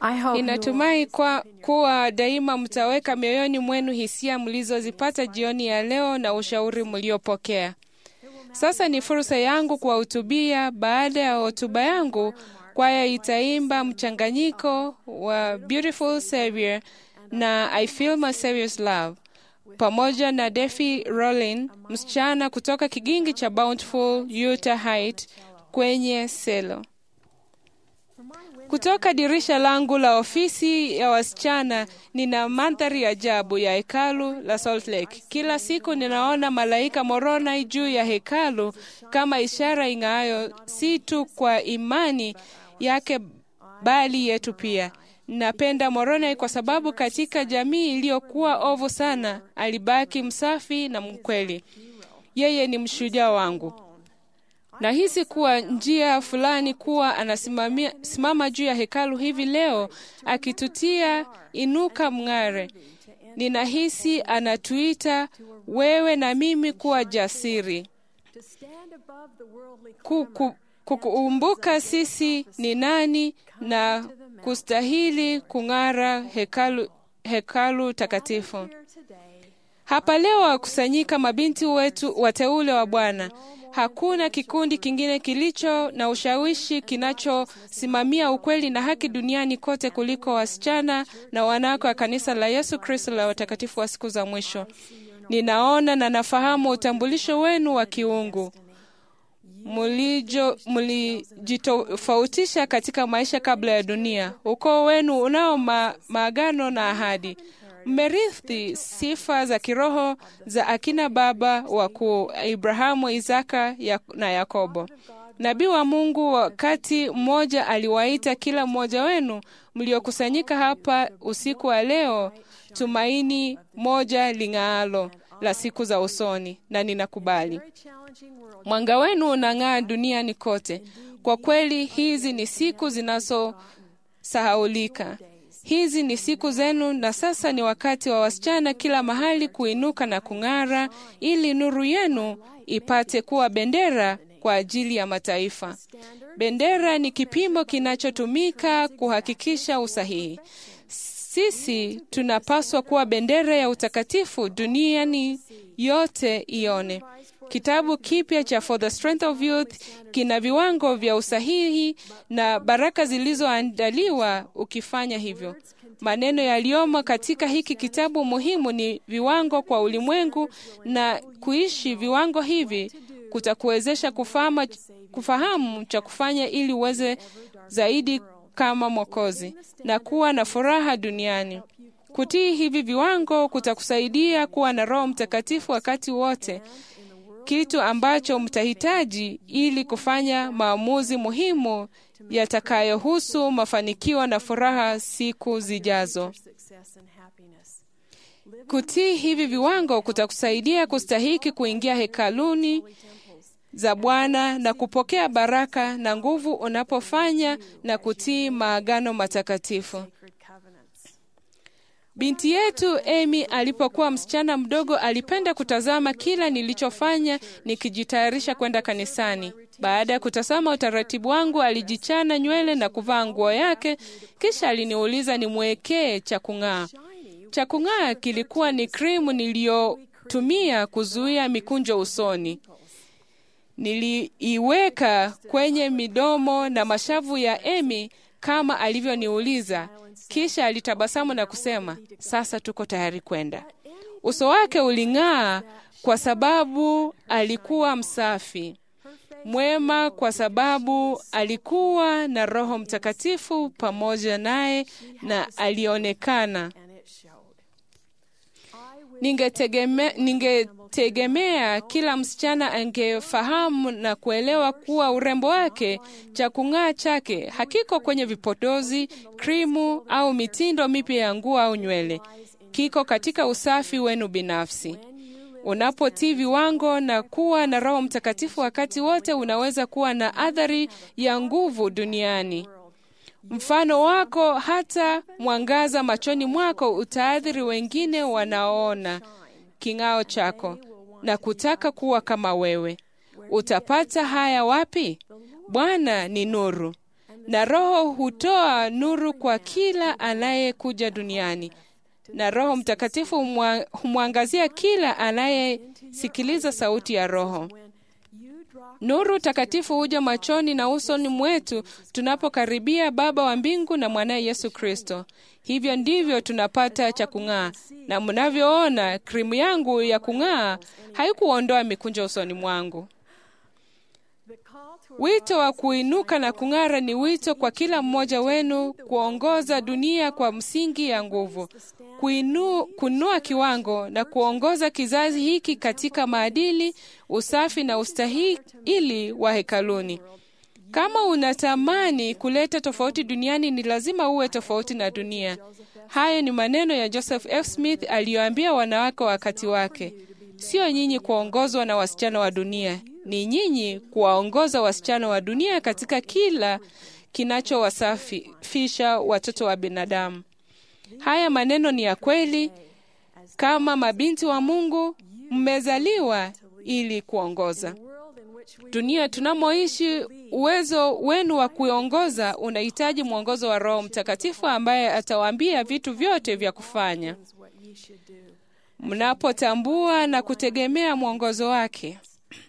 I hope you Ninatumai kwa kuwa daima mtaweka mioyoni mwenu hisia mlizozipata jioni ya leo na ushauri mliopokea. Sasa ni fursa yangu kuwahutubia. Baada ya hotuba yangu, kwaya itaimba mchanganyiko wa Beautiful Savior na I Feel My Savior's Love pamoja na Defi Rollin, msichana kutoka kigingi cha Bountiful, Utah Height kwenye selo. Kutoka dirisha langu la ofisi ya wasichana nina mandhari ya ajabu ya hekalu la Salt Lake. Kila siku ninaona malaika Moroni juu ya hekalu kama ishara ing'aayo, si tu kwa imani yake bali yetu pia. Napenda Moroni kwa sababu katika jamii iliyokuwa ovu sana alibaki msafi na mkweli. Yeye ni mshujaa wangu. Nahisi kuwa njia fulani kuwa anasimamia simama juu ya hekalu hivi leo akitutia inuka mng'are. Ninahisi anatuita wewe na mimi kuwa jasiri, to stand above the worldly Kuku- kukumbuka sisi ni nani na kustahili kung'ara hekalu, hekalu takatifu. here today. Hapa leo wakusanyika mabinti wetu wateule wa Bwana. Hakuna kikundi kingine kilicho na ushawishi kinachosimamia ukweli na haki duniani kote kuliko wasichana na wanawake wa kanisa la Yesu Kristo la watakatifu wa siku za mwisho. Ninaona na nafahamu utambulisho wenu wa kiungu mulijo mulijitofautisha katika maisha kabla ya dunia. Ukoo wenu unao ma, maagano na ahadi. Mmerithi sifa za kiroho za akina baba wakuu Ibrahamu, Isaka ya, na Yakobo. Nabii wa Mungu wakati mmoja aliwaita kila mmoja wenu mliokusanyika hapa usiku wa leo, tumaini moja ling'aalo la siku za usoni, na ninakubali. Very challenging world. Mwanga wenu unang'aa duniani kote. Kwa kweli, hizi ni siku zinazosahaulika. Hizi ni siku zenu, na sasa ni wakati wa wasichana kila mahali kuinuka na kung'ara, ili nuru yenu ipate kuwa bendera kwa ajili ya mataifa. Bendera ni kipimo kinachotumika kuhakikisha usahihi. Sisi tunapaswa kuwa bendera ya utakatifu duniani yote ione. Kitabu kipya cha For the Strength of Youth kina viwango vya usahihi na baraka zilizoandaliwa ukifanya hivyo. Maneno yaliyomo katika hiki kitabu muhimu ni viwango kwa ulimwengu, na kuishi viwango hivi kutakuwezesha kufahamu, kufahamu cha kufanya ili uweze zaidi kama Mwokozi na kuwa na furaha duniani. Kutii hivi viwango kutakusaidia kuwa na Roho Mtakatifu wakati wote, kitu ambacho mtahitaji ili kufanya maamuzi muhimu yatakayohusu mafanikio na furaha siku zijazo. Success and happiness. Kutii hivi viwango kutakusaidia kustahiki kuingia hekaluni za Bwana na kupokea baraka na nguvu unapofanya na kutii maagano matakatifu. Sacred covenants. Binti yetu Amy alipokuwa msichana mdogo alipenda kutazama kila nilichofanya nikijitayarisha kwenda kanisani. Baada ya kutazama utaratibu wangu, alijichana nywele na kuvaa nguo yake, kisha aliniuliza nimwekee cha kung'aa. Cha kung'aa kilikuwa ni krimu niliyotumia kuzuia mikunjo usoni. Niliiweka kwenye midomo na mashavu ya Amy kama alivyoniuliza, kisha alitabasamu na kusema, sasa tuko tayari kwenda. Uso wake uling'aa kwa sababu alikuwa msafi, mwema kwa sababu alikuwa na Roho Mtakatifu pamoja naye na alionekana And it showed. I wish Ningetegeme, ningetegemea kila msichana angefahamu na kuelewa kuwa urembo wake, cha kung'aa chake hakiko kwenye vipodozi, krimu au mitindo mipya ya nguo au nywele. Kiko katika usafi wenu binafsi. Unapotii viwango na kuwa na Roho Mtakatifu wakati wote, unaweza kuwa na athari ya nguvu duniani. Mfano wako hata mwangaza machoni mwako utaathiri wengine wanaoona king'ao chako na kutaka kuwa kama wewe. Utapata haya wapi? Bwana ni nuru, na Roho hutoa nuru kwa kila anayekuja duniani, na Roho Mtakatifu humwa- humwangazia kila anayesikiliza sauti ya Roho. when you drop Nuru takatifu huja machoni na usoni mwetu tunapokaribia Baba wa mbingu na mwanaye Yesu Kristo. Hivyo ndivyo tunapata cha kung'aa, na mnavyoona krimu yangu ya kung'aa haikuondoa mikunjo usoni mwangu. the call to Wito wa kuinuka na kung'ara ni wito kwa kila mmoja wenu kuongoza dunia kwa msingi ya nguvu, kuinu, kunua kiwango na kuongoza kizazi hiki katika maadili, usafi na ustahili wa hekaluni. Kama unatamani kuleta tofauti duniani, ni lazima uwe tofauti na dunia. Hayo ni maneno ya Joseph F. Smith aliyoambia wanawake wakati wake. Sio nyinyi kuongozwa na wasichana wa dunia, ni nyinyi kuwaongoza wasichana wa dunia katika kila kinachowasafisha watoto wa binadamu. Haya maneno ni ya kweli. Kama mabinti wa Mungu, mmezaliwa ili kuongoza world in which we dunia tunamoishi. Uwezo wenu wa kuongoza unahitaji mwongozo wa Roho Mtakatifu ambaye atawaambia vitu vyote vya kufanya. is what ye should do. Mnapotambua na kutegemea mwongozo wake,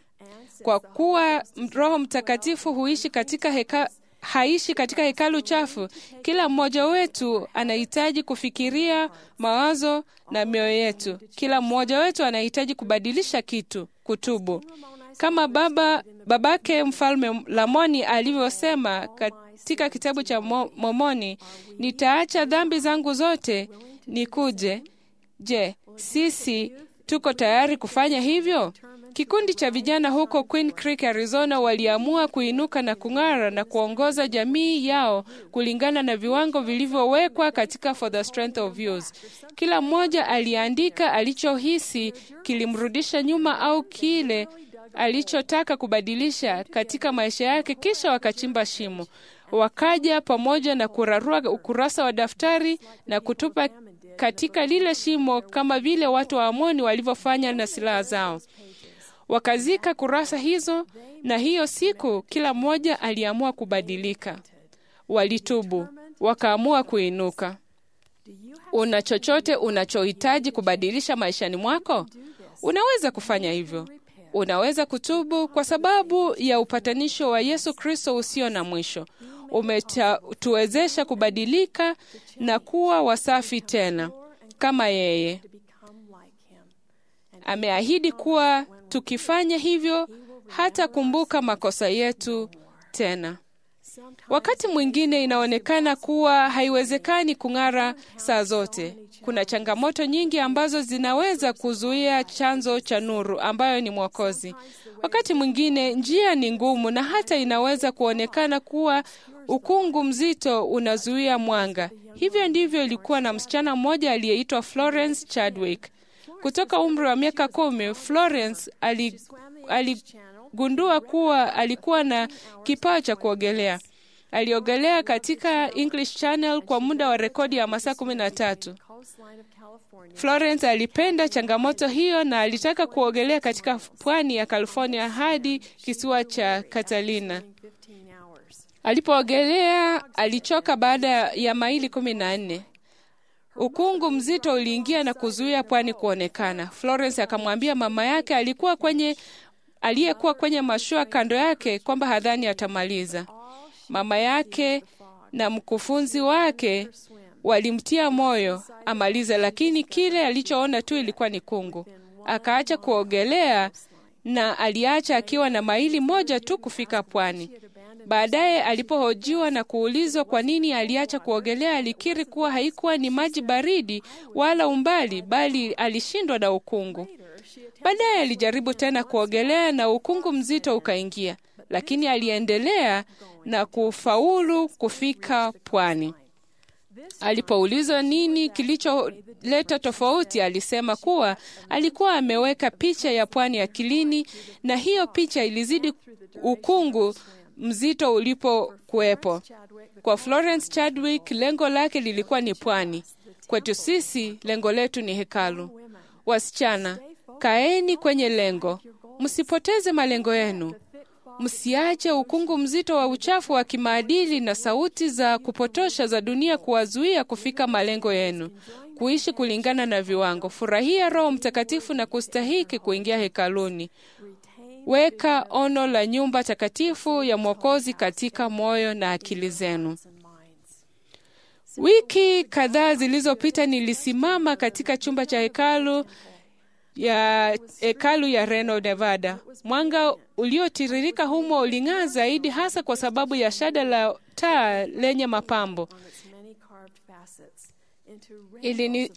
kwa kuwa Roho Mtakatifu huishi katika heka, haishi katika hekalu chafu. Kila mmoja wetu anahitaji kufikiria mawazo na mioyo yetu. Kila mmoja wetu anahitaji kubadilisha kitu, kutubu, kama baba babake mfalme Lamoni alivyosema katika kitabu cha Mo- Mormoni, nitaacha dhambi zangu zote nikuje. Je, sisi tuko tayari kufanya hivyo? Kikundi cha vijana huko Queen Creek, Arizona waliamua kuinuka na kung'ara na kuongoza jamii yao kulingana na viwango vilivyowekwa katika For the Strength of Youth. Kila mmoja aliandika alichohisi kilimrudisha nyuma au kile alichotaka kubadilisha katika maisha yake, kisha wakachimba shimo. Wakaja pamoja na kurarua ukurasa wa daftari na kutupa katika lile shimo kama vile watu wa Amoni walivyofanya na silaha zao. Wakazika kurasa hizo, na hiyo siku kila mmoja aliamua kubadilika. Walitubu, wakaamua kuinuka. Una chochote unachohitaji kubadilisha maishani mwako? Unaweza kufanya hivyo. Unaweza kutubu kwa sababu ya upatanisho wa Yesu Kristo usio na mwisho. Umetuwezesha kubadilika na kuwa wasafi tena kama yeye. to become like him. And Ameahidi kuwa tukifanya hivyo hatakumbuka makosa yetu tena. sometimes Wakati mwingine inaonekana kuwa haiwezekani kung'ara saa zote. Kuna changamoto nyingi ambazo zinaweza kuzuia chanzo cha nuru ambayo ni Mwokozi. Wakati mwingine njia ni ngumu na hata inaweza kuonekana kuwa ukungu mzito unazuia mwanga. Hivyo ndivyo ilikuwa na msichana mmoja aliyeitwa Florence Chadwick. Kutoka umri wa miaka kumi, Florence ali, aligundua kuwa alikuwa na kipawa cha kuogelea. Aliogelea katika English Channel kwa muda wa rekodi ya masaa kumi na tatu. coastline of California. Florence alipenda changamoto hiyo na alitaka kuogelea katika pwani ya California hadi kisiwa cha Catalina. 15 hours. Alipoogelea alichoka baada ya maili kumi na nne. Ukungu mzito uliingia na kuzuia pwani kuonekana. Florence akamwambia mama yake alikuwa kwenye aliyekuwa kwenye mashua kando yake kwamba hadhani atamaliza. Mama yake na mkufunzi wake walimtia moyo amalize, lakini kile alichoona tu ilikuwa ni kungu. Akaacha kuogelea na aliacha akiwa na maili moja tu kufika pwani. Baadaye alipohojiwa na kuulizwa kwa nini aliacha kuogelea, alikiri kuwa haikuwa ni maji baridi wala umbali, bali alishindwa na ukungu. Baadaye alijaribu tena kuogelea na ukungu mzito ukaingia, lakini aliendelea na kufaulu kufika pwani. Alipoulizwa nini kilicholeta tofauti, alisema kuwa alikuwa ameweka picha ya pwani akilini, na hiyo picha ilizidi ukungu mzito ulipokuwepo. Kwa Florence Chadwick, lengo lake lilikuwa ni pwani. Kwetu sisi, lengo letu ni hekalu. Wasichana, kaeni kwenye lengo, msipoteze malengo yenu. msiache ukungu mzito wa uchafu wa kimaadili na sauti za kupotosha za dunia kuwazuia kufika malengo yenu, kuishi kulingana na viwango. Furahia Roho Mtakatifu na kustahiki kuingia hekaluni. Weka ono la nyumba takatifu ya Mwokozi katika moyo na akili zenu. Wiki kadhaa zilizopita nilisimama katika chumba cha hekalu ya hekalu ya Reno, Nevada. Mwanga uliotiririka humo uling'aa zaidi, hasa kwa sababu ya shada la taa lenye mapambo. Ilini-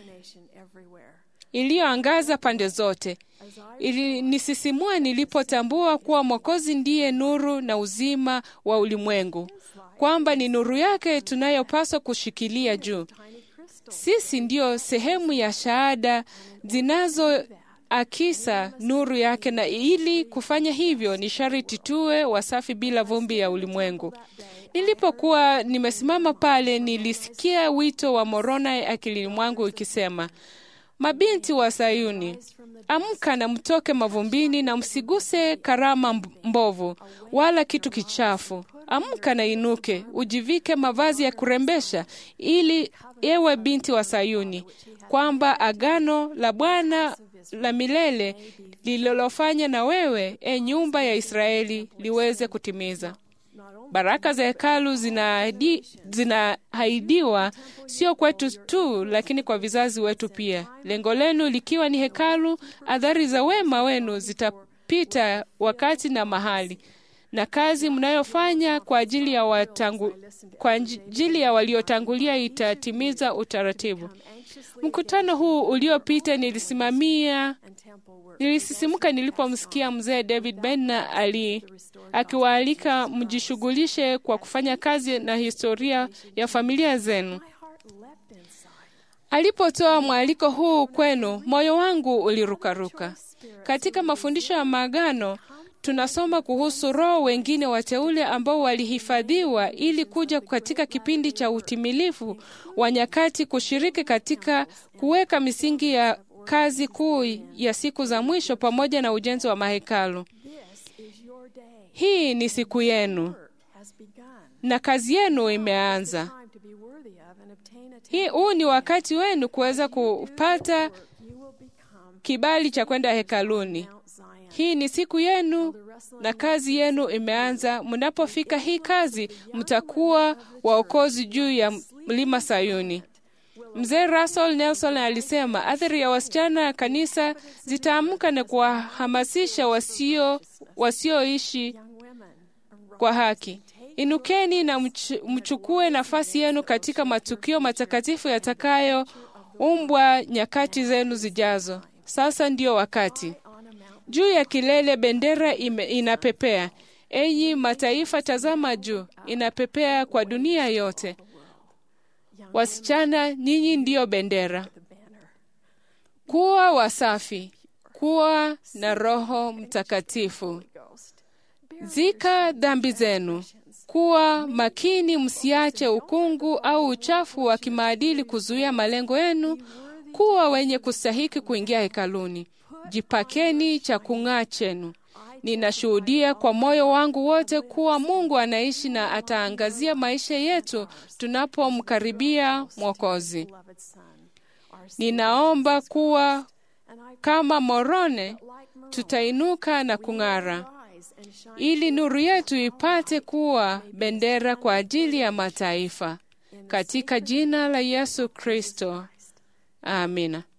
iliyoangaza pande zote. Ilinisisimua nilipotambua kuwa Mwokozi ndiye nuru na uzima wa ulimwengu, kwamba ni nuru yake tunayopaswa kushikilia juu. Sisi ndiyo sehemu ya shahada zinazoakisa nuru yake, na ili kufanya hivyo ni sharti tuwe wasafi bila vumbi ya ulimwengu. Nilipokuwa nimesimama pale, nilisikia wito wa Moroni akilini mwangu ikisema, mabinti wa Sayuni, amka na mtoke mavumbini na msiguse karama mb- mbovu wala kitu kichafu. Amka na inuke, ujivike mavazi ya kurembesha, ili ewe binti wa Sayuni, kwamba agano la Bwana la milele lililofanya na wewe, e nyumba ya Israeli, liweze kutimiza. Baraka za hekalu zinaahidi- zinaahidiwa sio kwetu tu, lakini kwa vizazi wetu pia. Lengo lenu likiwa ni hekalu, athari za wema wenu zitapita wakati na mahali, na kazi mnayofanya kwa ajili ya watangu, kwa ajili ya waliotangulia itatimiza utaratibu. Mkutano huu uliopita nilisimamia Nilisisimuka nilipomsikia mzee David Benner ali akiwaalika mjishughulishe kwa kufanya kazi na historia ya familia zenu. Alipotoa mwaliko huu kwenu, moyo wangu ulirukaruka. Katika mafundisho ya maagano tunasoma kuhusu roho wengine wateule ambao walihifadhiwa ili kuja katika kipindi cha utimilifu wa nyakati kushiriki katika kuweka misingi ya kazi kuu ya siku za mwisho pamoja na ujenzi wa mahekalu. Hii ni siku yenu na kazi yenu imeanza. Hii huu ni wakati wenu kuweza kupata kibali cha kwenda hekaluni. Hii ni siku yenu na kazi yenu imeanza. Mnapofika hii kazi, mtakuwa waokozi juu ya mlima Sayuni. Mzee Russell Nelson alisema athari ya wasichana ya kanisa zitaamka na kuwahamasisha wasio wasioishi kwa haki. Inukeni na mch mchukue nafasi yenu katika matukio matakatifu yatakayoumbwa nyakati zenu zijazo. Sasa ndiyo wakati. Juu ya kilele bendera ime, inapepea. Enyi mataifa, tazama juu, inapepea kwa dunia yote. Wasichana, nyinyi ndiyo bendera. Kuwa wasafi, kuwa na Roho Mtakatifu. Zika dhambi zenu. Kuwa makini, msiache ukungu au uchafu wa kimaadili kuzuia malengo yenu. Kuwa wenye kustahiki kuingia hekaluni. Jipakeni cha kung'aa chenu. Ninashuhudia kwa moyo wangu wote kuwa Mungu anaishi na ataangazia maisha yetu tunapomkaribia Mwokozi. Ninaomba kuwa kama Morone tutainuka na kung'ara, ili nuru yetu ipate kuwa bendera kwa ajili ya mataifa, katika jina la Yesu Kristo, amina.